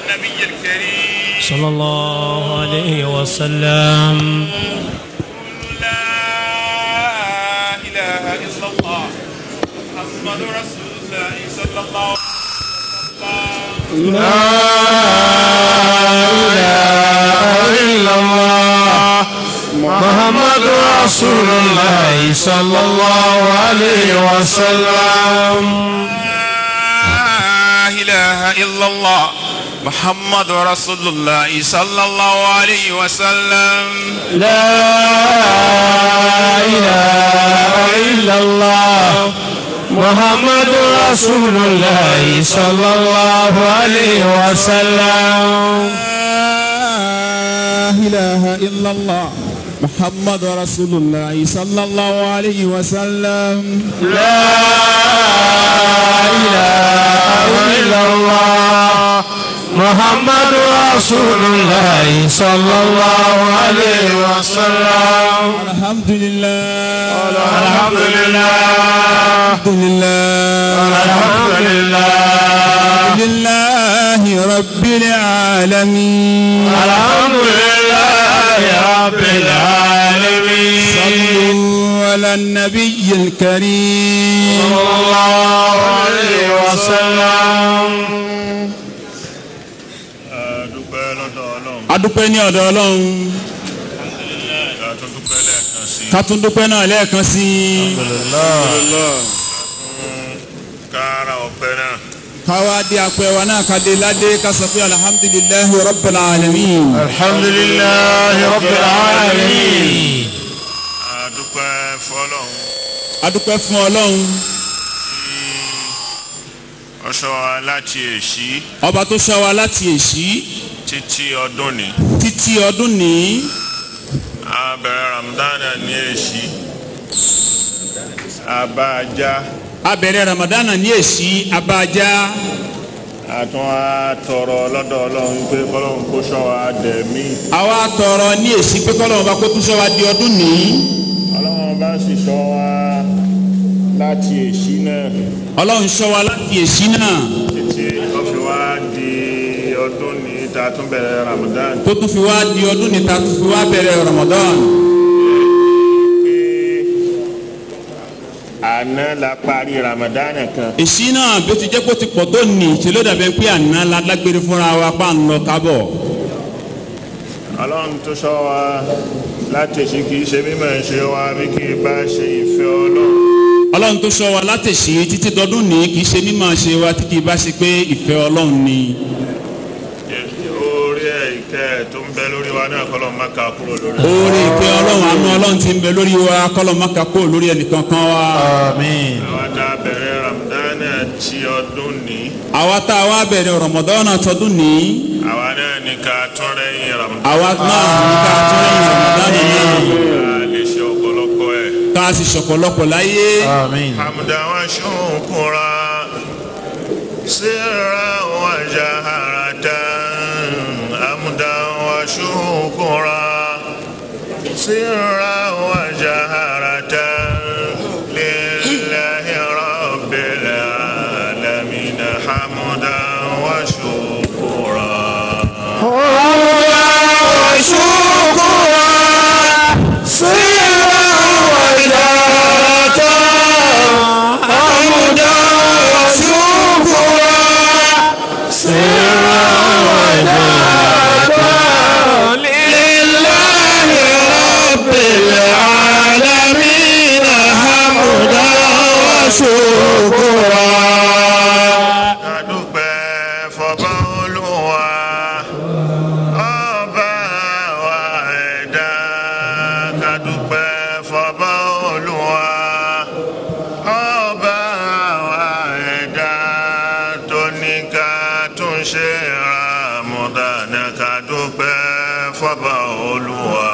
النبي الكريم صلى الله عليه وسلم لا إله إلا الله محمد رسول الله صلى الله عليه وسلم إلا الله محمد رسول الله صلى الله عليه وسلم لا إله إلا الله محمد رسول الله صلى الله عليه وسلم لا إله إلا الله محمد رسول الله صلى الله عليه وسلم لا إله إلا الله محمد رسول الله صلى الله عليه وسلم لا إله إلا الله محمد رسول الله صلى الله عليه وسلم الحمد لله الحمد لله الحمد لله الحمد لله لله رب العالمين الحمد لله رب العالمين صلوا على النبي الكريم صلى الله عليه وسلم dúpẹ́ lọ́dọ̀ ọlọ́run adúpẹ́ ní ọ̀dọ̀ ọlọ́run àtúndúpẹ́ lẹ́ẹ̀kan sí ká tún dúpẹ́ náà lẹ́ẹ̀kan sí i kára ọpẹ́ náà káwá dé apẹ́ wa náà ká dé ládé ká sọ pé alhamdulillahi rabbil alamin الحمد لله رب العالمين àdúpẹ́ fọlọ́run adúpẹ́ fún ọlọ́run ọṣọ wa láti èṣí ọba tó ṣọ́ wa láti èṣí títí ọdún ni títí ọdún ní a bẹ̀rẹ̀ ramadana ní èṣí abájá abẹ̀rẹ̀ ramadana ní èṣí abájá àtún a tọrọ lọ́dọ̀ ọlọ́run pé kọ́lọ́run kó ṣọ́ wa dẹ̀mí àwa tọrọ ní èṣí pé kọ́lọ́run bá kó tún ṣọ́ wa di ọdún ní ọlọ́run bá sì ṣọ́ wa láti èṣí náà ọlọ́run ṣọ́ wa láti èṣí náà títí ó fi wá di ọdún ní ta tún bẹ̀rẹ̀ ramadan tó tún fi wá di ọdún ní ta tún fi wá bẹ̀rẹ̀ ramadan pé àná la parí ramadan kan èṣí náà bí ó ti jẹ́ kó ti pọ̀ tó nì ṣe ló dàbẹ́ pé àná la lágbére fúnra wa pa ń lọ kábọ̀ ọlọ́run tó ṣọ́ wa láti èṣí kì í ṣe mímọ̀ ṣe wa bí kì í bá ṣe ìfẹ́ ọlọ́run ọlọ́run tó ṣọ́ wa láti èṣí títí dọdún ní kì í ṣe mímọ̀ ṣe wa tí kì í bá ṣe pé ìfẹ́ ọlọ́run ni orí ẹ̀ ìkẹ́ ẹ̀ tó ń bẹ lórí wa náà kọ́lọ́ má ka kúrò lórí oore ìfẹ́ ọlọ́run àánú ọlọ́run ti ń bẹ lórí wa kọ́lọ̀ má ka kó lórí ẹnìkan kan wa آمين àwa tá a bẹ̀rẹ̀ ramadan ti ọdún ní àwa tá a wá bẹ̀rẹ̀ rọmọdọ́nà tọdún ní àwa náà ní ká tún rẹ́yìn ramadan àwa náà ní ká tún lẹ́yìn rọmọdọ́nà náà a lè ṣe ọ̀pọ̀lọpọ̀ ẹ̀. ká a sì ṣọ̀pọ̀lọpọ̀ láyé آمين حمدا وشكرا سرا وجهرة حمدا وشكرا سرا وجهرة لله رب العالمين حمدا وشكرا adúpẹ́ fọba olúwa ọba wa ẹ̀dá kadúpẹ́ fọba olúwa ọba wa ẹ̀dá tó ní ká tún ṣe ràmúdánà kadúpẹ́ fọba olúwa.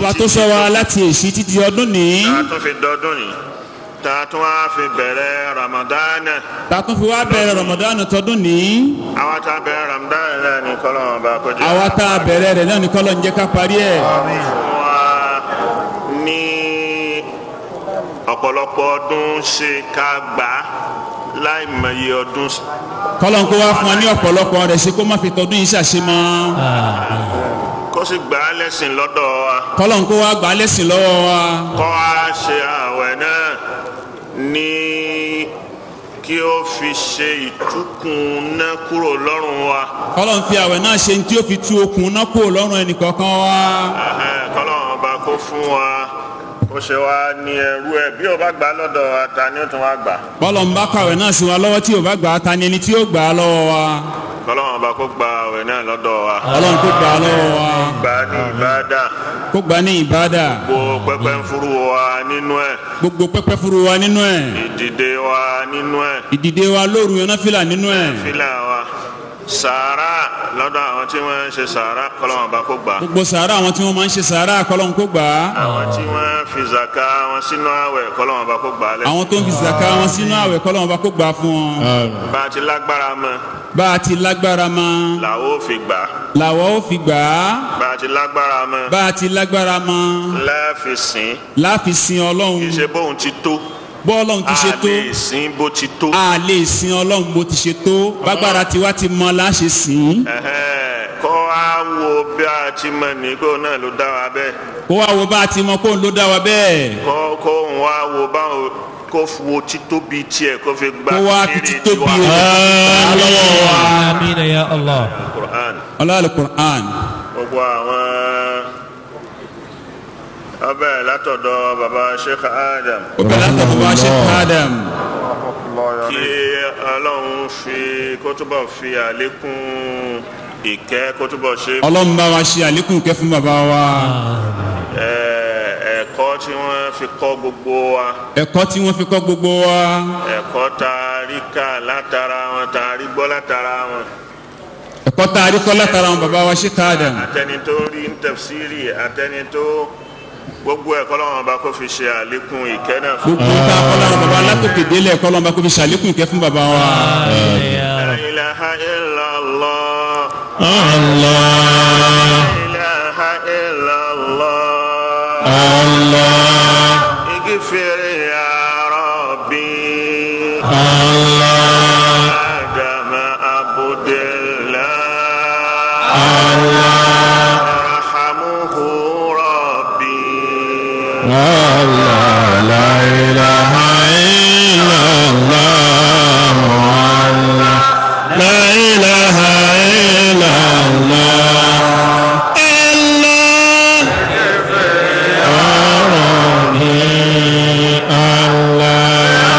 ọba tó sọ wa láti èsì títí ọdún ní tá a tún fi dọdún yìí tá a tún wá fi bẹ̀rẹ̀ ramadana ta tún fi wá bẹ̀rẹ̀ rọmọdánù tọdún ní àwọn tá a bẹ̀rẹ̀ ramadana náà ní kọ́lọ́mù ọba kọjá àwa tá a bẹ̀rẹ̀ rẹ̀ náà ní kọ́lọ̀ ń jẹ́ ká parí ẹ̀ fún wa ní ọ̀pọ̀lọpọ̀ ọdún ṣe ká gbà á láì mọye ọdún kọ́lọ̀ ń kó wá fún wa ní ọ̀pọ̀lọpọ̀ rẹ̀ ṣe kó má fi tọdún yìí ṣàṣemọ́ kó sì gbà á lẹ́sìn lọ́dọ̀ wa kọ́lọ̀ ń kó wá gbà á lẹ́sìn lọ́wọ́ wa kọ́ a ṣe àwẹ̀ náà ní kí ó fi ṣe ìtúkùn náà kúrò lọ́rùn wa kọ́lọ̀ ń fi àwẹ̀ náà ṣe ní tí ó fi tú okùn náà kúrò lọ́rùn ẹnì kọ̀ọ̀kan wa Ẹhẹ́n, kọ́lọ́run ọba kó fún wa kó ṣe wá ní ẹrú ẹ̀ bí ó bá gbà á lọ́dọ̀ wa ta ni ó tún wá gbà á. bọ́lọ̀ ń bá kàwé náà sí wa lọ́wọ́ tí ò bá gbà á ta ni ẹni tí ó gbà á lọ́wọ́ wa kọ́lọ́run ọba kó gba àwẹ̀ náà lọ́dọ̀ wa ọlọ́run kó gbà á lọ́wọ́ wa gbà á ní ìbádà kó gbà á ní ìbádà gbogbo pẹpẹ ń furu wa nínú ẹ̀ gbogbo pẹ́pẹ́ furu wa nínú ẹ̀ ìdìde wa nínú ẹ̀ ìdìde wa lóru yẹn náà fìlà nínú ẹ̀ fílà wa sàárà lọ́dọ̀ àwọn tí wọ́n ń ṣe sàárà kọ́lọ́run ọba kó gbà á. gbogbo sàárà àwọn tí wọ́n máa ń ṣe sàárà kọ́lọ́n kó gbà á àwọn tí wọ́n fi zaka wọn sínú àwẹ̀ kọ́lọ́run ọba kó gbà á lẹ́ àwọn tó ń fi zaka wọn sínú àwẹ̀ kọ́lọ́n ọba kó gbà á fún wọn bá a ti lágbára mọ́ bá a ti lágbára mọ́ làwọn ò fi gbà á làwọ̀ ó fi gbà á bá a ti lágbára mọ́ bá a ti lágbára mọ́ láàfin sìn láàfin sin kì í ọlọ́run ṣe bóun ti tó bọ́ ọlọ́run ti ṣe a tó lè sìn bó ti tó. a lè sin ọlọ́run bó ti ṣe tó bágbára tiwa ti mọ láṣẹ sìn Ẹhẹ́n, kọ́ á wo bí a ti mọ̀ ní kó náà ló dá wa bẹ́ẹ̀ kó wá wo bá a ti mọ kó ń ló dá wa bẹ́ẹ̀ kọ́ kó ń wá wo báwo kó wo títóbi tiẹ̀ kó fi gba kó wá fi kiri títóbi tiwa. rẹ̀ lọ́wọ́ wa آمين يا الله Qur'an ọlọ́run Qur'an gbogbo àwọn ọbẹ̀ látọ̀dọ̀ baba Sheikh Adam òkèlè àtọ̀tọ̀ bá ṣe Adam kí ọlọ́run fi kó túbọ̀ fi àlékún ìkẹ́ kó túbọ̀ ṣe ọlọ́run bá wa ṣe àlékún kẹ́ fún bàbá wa ẹ̀, ẹ̀kọ́ tí wọ́n fi kọ́ gbogbo wa ẹ̀kọ́ tí wọ́n fi kọ́ gbogbo wa ẹ̀kọ́ tá a rí kà látara wọn tá a rí gbọ́ látara wọn ẹ̀kọ́ tá a rí kọ́ látara àwọn bàbá wa ṣe Adam àtẹni tó rí ń tafsiri àtẹni tó gbogbo ẹ̀kọ́ lọ́wọ́n bá kó fi ṣe àlékún ìkẹ́ náà fún gbogbo tá a kọ́ lára bàbá látòkè délẹ̀ kọ́ lọ́nba kó fi ṣàlékún kẹ́ fún bàbá wa آمين يا La رب ilaha illallah Allah La ilaha illallah Allah اغفر يا ربي Allah آدم عبد الله Allah ارحمه ربي Allah la ilaha illallah Allah la ilaha illallah Allah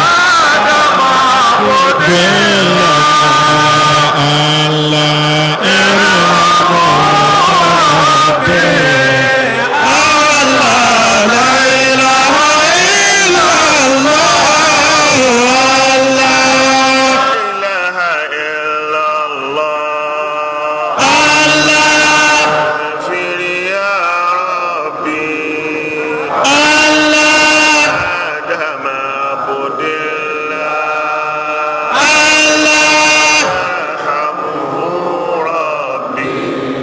لا إله إلا الله اغفر يا ربي آدم عبد الله ارحمه ربي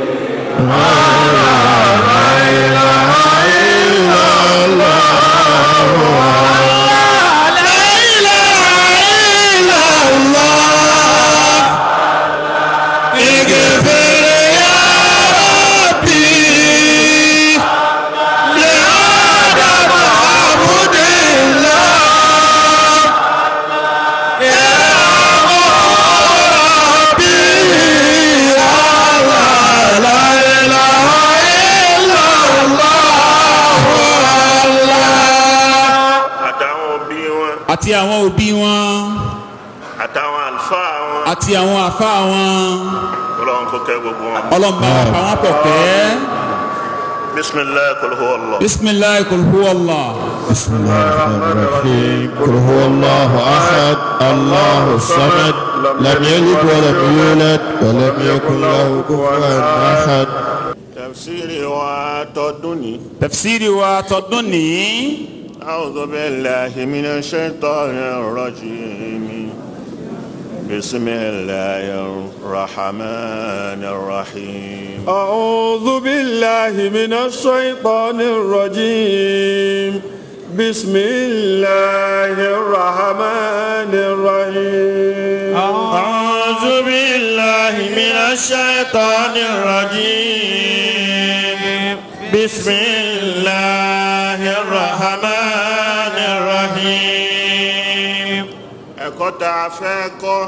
àtàwọn òbí wọn àti àwọn òbí wọn àtàwọn àlùfáà wọn àti àwọn àfa wọn ọlọ́run kó kẹ́ gbogbo wọn. ọlọ́run bá wa pa wọ́n pọ̀ kẹ́ bisimilayi kul huwa Allah. bisimilayi kul huwa Allah بسم الله الرحمن الرحيم قل هو الله أحد الله الصمد لم يلد ولم يولد ولم يكن له كفوا أحد tafsiri wa tọdún ní. tafsiri wa tọdún nìyí. أعوذ بالله من الشيطان الرجيم بسم الله الرحمن الرحيم أعوذ بالله من الشيطان الرجيم بسم الله الرحمن الرحيم أعوذ بالله من الشيطان الرجيم بسم الله الرحمن الرحيم ẹ̀kọ́ tá a fẹ́ kọ́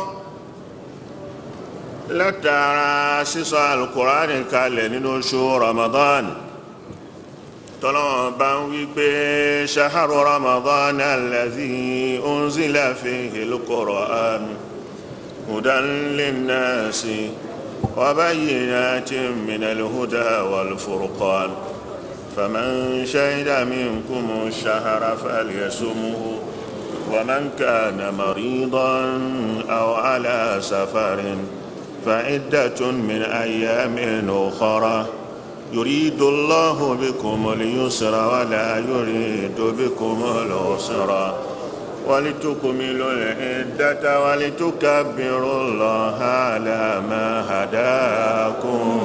látara sísọ alukurani kalẹ̀ nínú oṣù ramadan tọ́lọ́wọ́n bá ń wí pé ṣaharu ramadan alladhi unzila fihi al-Qur'an hudan linnasi wa bayyinatin minal huda wal furqan faman shahida minkumu ash-shahra falyasumhu ومن كان مريضا أو على سفر فعدة من أيام أخرى يريد الله بكم اليسر ولا يريد بكم العسر ولتكملوا العدة ولتكبروا الله على ما هداكم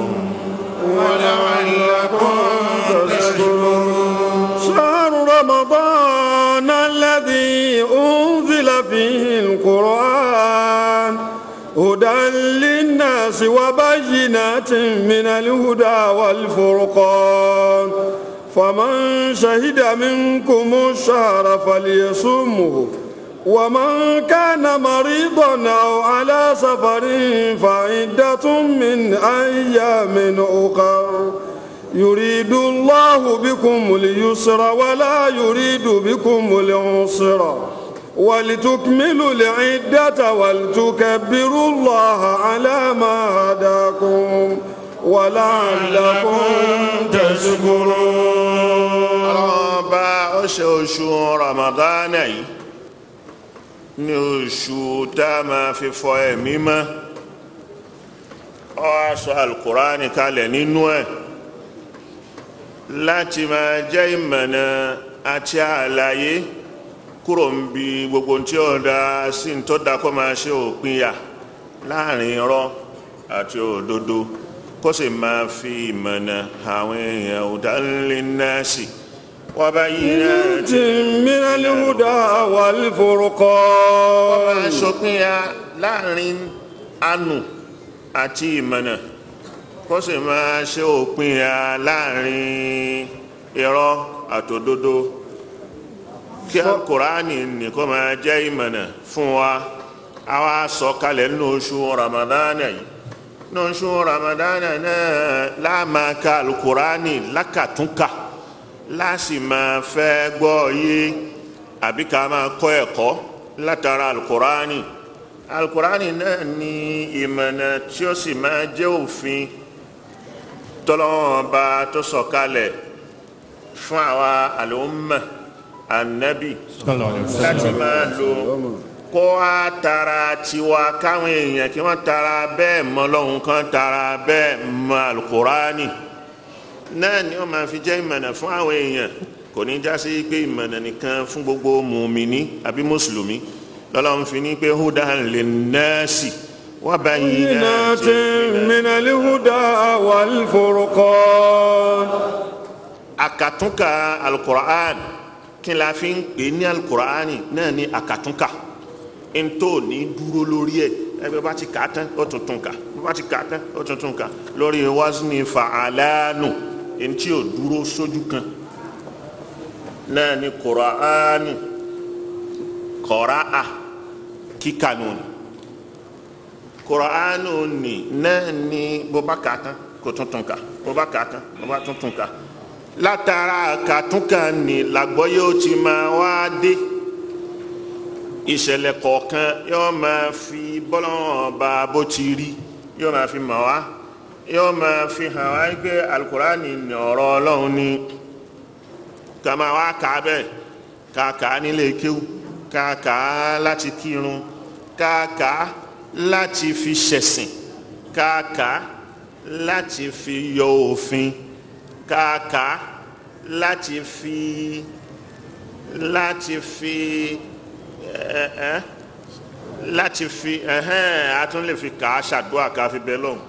ولعلكم تشكرون شهر رمضان الذي أنزل فيه القرآن هدى للناس وبينات من الهدى والفرقان فمن شهد منكم الشهر فليصمه ومن كان مريضا أو على سفر فعدة من أيام أخر يريد الله بكم اليسر ولا يريد بكم العسر ولتكملوا العدة ولتكبروا الله على ما هداكم ولعلكم تشكرون ọba ọṣẹ oṣù ramadana yìí ní oṣù tá a máa fi fọ ẹ̀mí mọ́ ọ aṣọ alukurani kalẹ̀ nínú ẹ̀ láti máa jẹ́ ìmọ̀nà àti àlàyé kúrò ń bi gbogbo tí ó da sí ń tó da kó máa ṣe òpinya láàrin irọ́ àti òdodo kó sì máa fi ìmọ̀nà àwọn èèyàn òdánilé náà sí wọ́n bá yí náà ti من الهدى والفرقان máa ṣòpinya láàrin anu àti ìmọ̀nà kó sì máa ṣe òpinya láàrin irọ́ àtòdodo kí alukurani nìkan máa jẹ́ ìmọ̀nà fún wa àwa sọ kalẹ̀ nínú oṣù ramadana yìí nínú oṣù ramadana náà láàmà ka alukurani lákàtúnkà láàsì máa fẹ́ gbọ́ yé àbí ká máa kọ́ ẹ̀kọ́ látara alukurani alukurani náà ní ìmọ̀nà tí ó sì máa jẹ́ òfin tọ́lọ́wọ́n bá tó sọ kalẹ̀ fún àwa àlùmọ̀ anabi láti máa lo kó a tara tiwa káwọn èèyàn kí wọ́n tara bẹ́ẹ̀ mọ lọ́hùn kan tara bẹ́ẹ̀ mọ alukurani náà ni wọ́n máa fi jẹ́ ìmọ̀nà fún àwọn èèyàn kò ní já sí pé ìmọ̀nà nìkan fún gbogbo mùmíní àbí mùsùlùmí lọ́lọ́run fi ní pé hudan linnasi wa بينات bayyinatin من الهدى والفرقان akatunka alukur'an kí la fi ń pè ní alukur'an náà ní akatunka ntó ní dúró lórí ẹ ẹgbẹ́ bá ti kà á tán ó tuntun kà bá ti kà á tán ó tuntun kà lórí wazni fa'alanu ntí ò dúró sójú kan náà ní kur'anu kọ́ra'a kíkà nù ní kur'anu ní náà ní bó bá kà á tán kó tuntun kà bó bá kà á tán bó bá tuntun kà látara kàtúnkà ní làgbọ́yé ó ti máa wá dé ìṣẹ̀lẹ̀ kọ̀ọ̀kan yóò máa fi bọ́lọ́wọ́n ba bó ti rí yóò máa fi mọ̀ wá yóò máa fi hàn wá pé alukurani ní ọ̀rọ̀ ọlọ́run ní ká máa wá kà á bẹ́ẹ̀ ká kà á nílé kéwú ká kà á láti kírun ká kà á láti fi ṣẹ̀sìn ká kà á láti fi yọ òfin kàkà láti fi láti fi ẹ ẹ láti fi ẹhẹn a tún lè fi kà á ṣàdúrà ká fi bẹ lọ́hùn.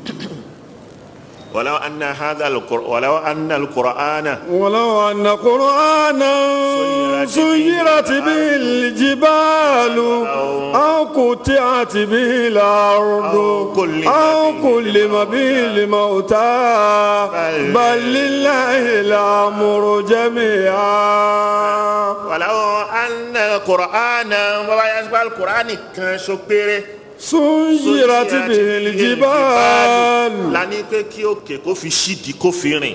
ولو أن هذا القرآن ولو أن القرآن ولو أن قرآنا سيرت به الجبال أو قطعت به الأرض أو كلم أو به كلم به الموتى بل لله الأمر جميعا ولو أن القرآن ويسبع القرآن كان شكره سيرت به الجبال lani pé kí òkè kó fi ṣídìí kó fi rìn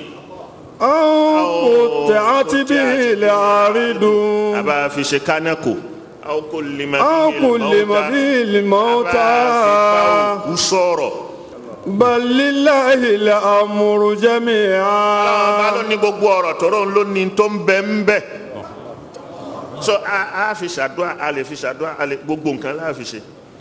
أو قطعت به الأرض àbá fi ṣe kánákò aw kullima أو bihi كلم al-mawta. به الموتى àbá fi bá òkú sọ̀rọ̀ بل لله الأمر ọlọ́run bá جميعا ló ní gbogbo ọ̀rọ̀ tọ́rọ̀ ló ní tó ń bẹ ń bẹ so a a fi ṣàdúrà a lè fi ṣàdúrà a lè gbogbo nǹkan láà fi ṣe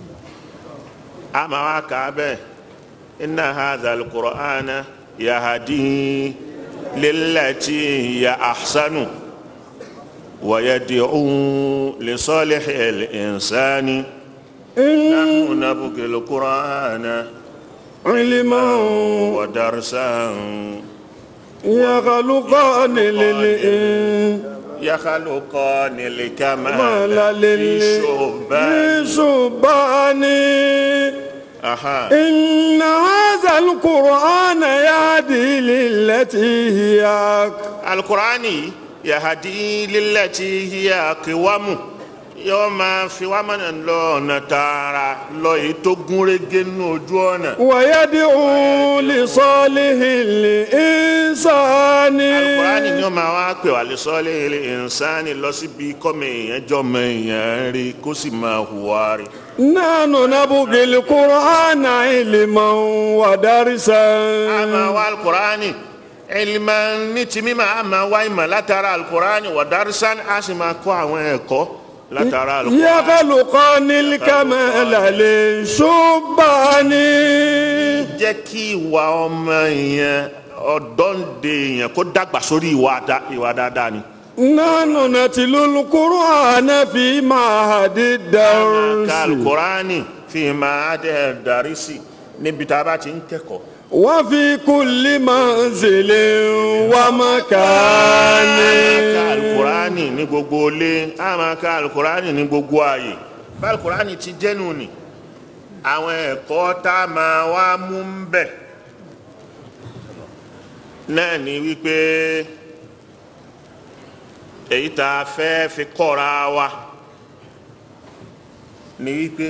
a máa wá kà á bẹ́ẹ̀ inna hadha al-Qur'ana yahdi lillati hiya ahsanu wa yad'u li salihi al-insani nahnu nabghi al-Qur'ana علما wa darsan يخلقان للإنسان يخلقان ما الكمال لا للشبان للشبان أها إن هذا القرآن يهدي للتي هي أقوم. القرآن يهدي للتي هي أقوم yóò máa fi wá mọ̀nà lọ ọ̀nà tààrà lọ èyí tó gún régé nínú ojú ọ̀nà. ويدعو لصالح الإنسان alukurani ni ó máa wá pè wá lè sọ́lé ilé ìnsáni lọ síbi kọ́mọ èèyàn jọmọ èèyàn rí kó sì máa hùwà rí. نحن نبغي القرآن علما ودرسا a máa wá alukurani ilmà ní ti mímọ̀ a máa wá ìmọ̀ látara alukurani wà dárísán a sì máa kọ́ àwọn ẹ̀kọ́ látara alukurani. يخلقان الكمال للشبان jẹ́ kí ìwà ọmọ èèyàn ọ̀dọ́ǹde èèyàn kó dàgbà sórí ìwà dá- ìwà dáadáa ni. نحن نتلو القرآن في معهد a máa ka الدرس alukurani fi máa dẹ̀ darí sí níbi tá a bá ti ń kẹ́kọ̀ọ́. وفي كل منزل a máa ka ومكان alukurani ní gbogbo ilé a máa ka alukurani ní gbogbo ààyè bá alukurani ti jẹ́nu ni àwọn ẹ̀kọ́ tá a máa wá mú ń bẹ̀ náà ni wípé èyí tá a fẹ́ fi kọ́ra wa ni wípé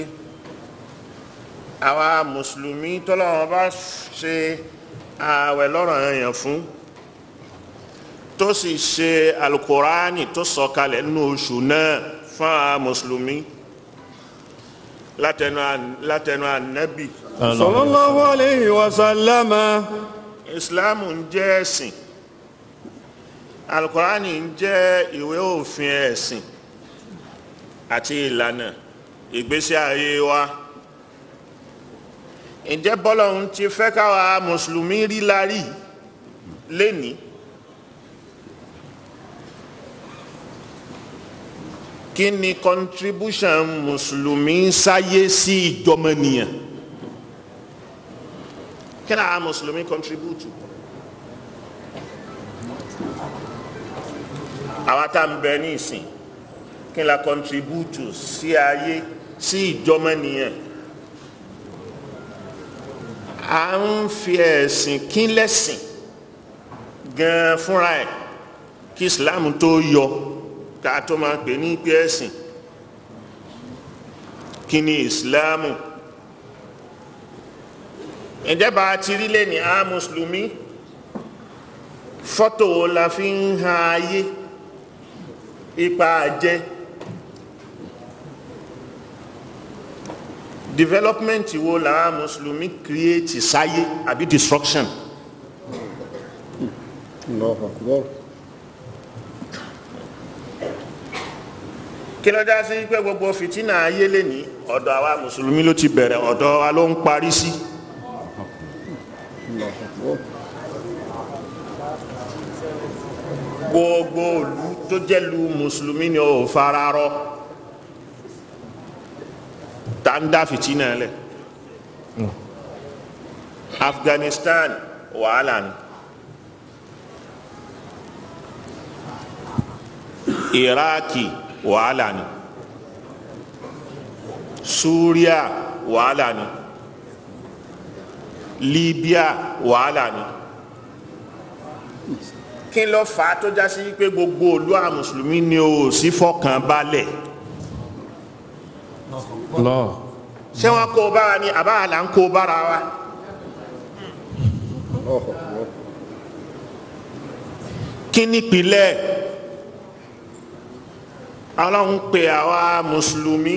àwa mùsùlùmí tọ́lọ́wọ́n bá ṣe ààwẹ̀ lọ́rọ̀ èèyàn fún tó sì ṣe alukurani tó sọ̀kalẹ̀ nínú oṣù náà fún àwọn mùsùlùmí látẹnu an- látẹnu anabi صلى الله عليه وسلم islamu ń jẹ́ ẹ̀sìn alukurani ń jẹ́ ìwé òfin ẹ̀sìn àti ìlànà ìgbésí ayé wa ǹjẹ́ bọ́lọ́hún ti fẹ́ káwa mùsùlùmí rí la rí lénìí kí ni contribution mùsùlùmí sáyé sí ìjọmọnìyàn kí ni àwọn mùsùlùmí contribute àwa tá ń bẹ ní ìsìn kí ni la contribute sí ayé sí ìjọmọnìyàn à ń fi ẹ̀sìn kí lẹ́sìn gan fúnra ẹ̀ kí islam tó yọ ká tó máa pè ní pé ẹ̀sìn kí ni islam ǹjẹ́ bá a ti rí lé ní a mùsùlùmí fọ́tò wo la fi ń han ayé ipa àjẹ́ development wo la mùsùlùmí create sáyé àbí destruction. الله أكبر kí ló dá sí pé gbogbo fìtínà ayé lè ní ọ̀dọ̀ àwa mùsùlùmí ló ti bẹ̀rẹ̀ ọ̀dọ̀ wa ló ń parí sí. gbogbo ìlú tó jẹ́ lu mùsùlùmí ni ò fararọ tá ń dá fìtínà lẹ̀ Afghanistan wàhálà ni Iraki wàhálà ni Suria wàhálà ni Libya wàhálà ni kí ló fà á tó já sí pé gbogbo olú àwọn mùsùlùmí ni ò sí fọkàn balẹ̀ Allah. ṣé wọn kó bára ni àbá là ń kó bára wa kí nípìnlẹ̀ ọlọ́run pè àwa mùsùlùmí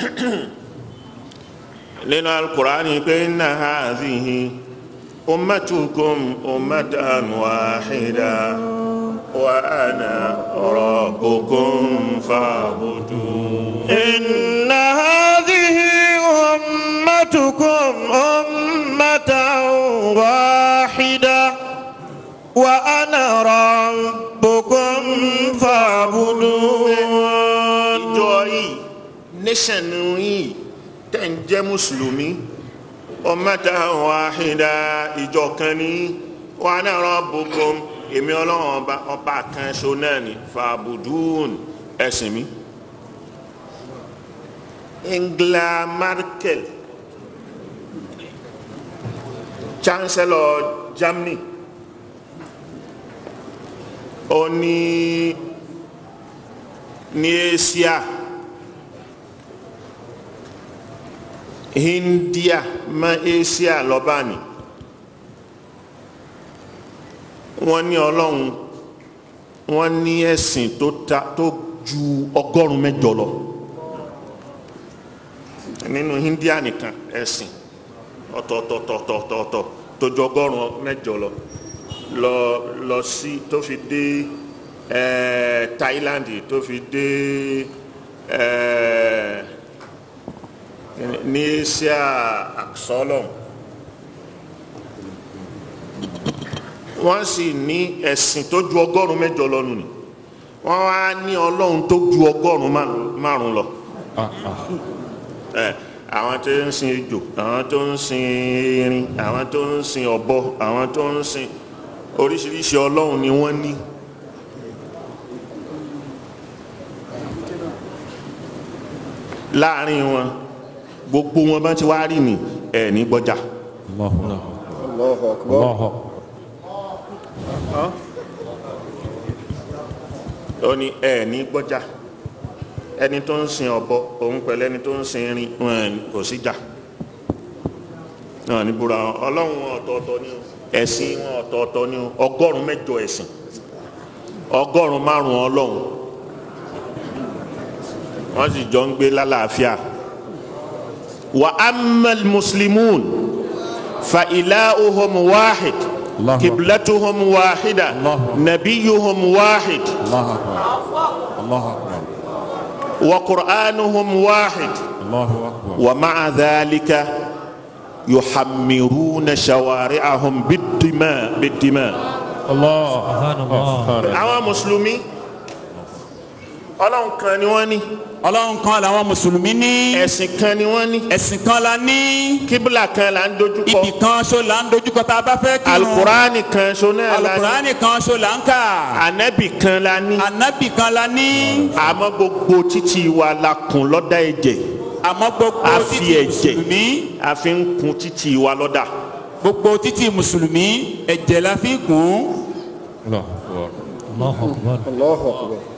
nínú alukurani pé inna hadhihi ummatukum ummatan wahida wa ana rabbukum fa'budun. inna hadhihi ummatukum ummatan wahida wa ana rabbukum fa'budun. ìjọ yìí nation yìí tẹ̀ ń jẹ́ mùsùlùmí ummatan wahida ìjọ kan ní wa ana rabbukum èmi ọlọ́run ọba ọba kan ṣo náà ní fa'budun ẹ̀sìn mi. Angela Merkel chancellor Germany ó ní ní Asia India mọ́ Asia lọ́ba ni wọ́n ní ọlọ́run wọ́n ní ẹ̀sìn tó ta tó ju ọgọ́rùn-ún mẹ́jọ lọ nínú India nìkan ẹ̀sìn ọ̀tọ̀ọ̀tọ̀ọ̀tọ̀ọ̀tọ̀ tó ju ọgọ́rùn-ún mẹ́jọ lọ lọ lọ sí tó fi dé eh, Thailand tó fi dé eh, ní Asia àksọ́lọ̀ wọ́n sì ní ẹ̀sìn tó ju ọgọ́rùn-ún mẹ́jọ lọ nù ni wọ́n wá ní ọlọ́run tó ju ọgọ́rùn-ún márùn-ún lọ ẹ àwọn tó ń sin ejò àwọn tó ń sin erin àwọn tó ń sin ọ̀bọ àwọn tó ń sin oríṣiríṣi ọlọ́run ni wọ́n ní. láàrin wọn gbogbo wọn bá ti wá rí ni ẹ ní gbọ́jà. Allahu akbar. Allah. ó ní ẹ ní gbọ́jà ẹni tó ń sin ọ̀bọ òun pẹ̀lú ẹni tó ń sin erin wọn kò sí jà náà ní búra wọn ọlọ́run wọn ọ̀tọ̀ọ̀tọ̀ ni o ẹ̀sìn wọn ọ̀tọ̀ọ̀tọ̀ ni o ọgọ́rùn mẹ́jọ ẹ̀sìn ọgọ́rùn márùn ọlọ́run wọ́n sì jọ ń gbé lálàáfíà wa amal muslimun fa ilahuhum wahid Allahu kiblatuhum wahida Allahu nabiyuhum wahid Allah akbar. Allah akbar. wa qur'anuhum wahid Allahu akbar. ومع ذلك يحمرون شوارعهم بالدماء بالدماء Allah. Subhanallah. àwọn mùsùlùmí ọlọ́run kan ni wọ́n ní ọlọ́run kan làwọn mùsùlùmí ní ẹ̀sìn kan ni wọ́n ní ẹ̀sìn kan la ní kíbùlà kan là ń dojúkọ ibì kan ṣo là ń dojúkọ tá a bá fẹ́ kírun alukurani kan so náà la ní alukurani kan ṣo là ń kà anabi kan la ní anabi kan la ní àmọ́ gbogbo títí wa la kùn lọ́dà ẹ̀jẹ̀ àmọ́ gbogbo a fi títí ẹ̀jẹ̀ mùsùlùmí a fi ń kun títí wa lọ́dà gbogbo títí mùsùlùmí ẹ̀jẹ̀ la fi kún Allah akbar. Allahu Akbar. Allahu akbar.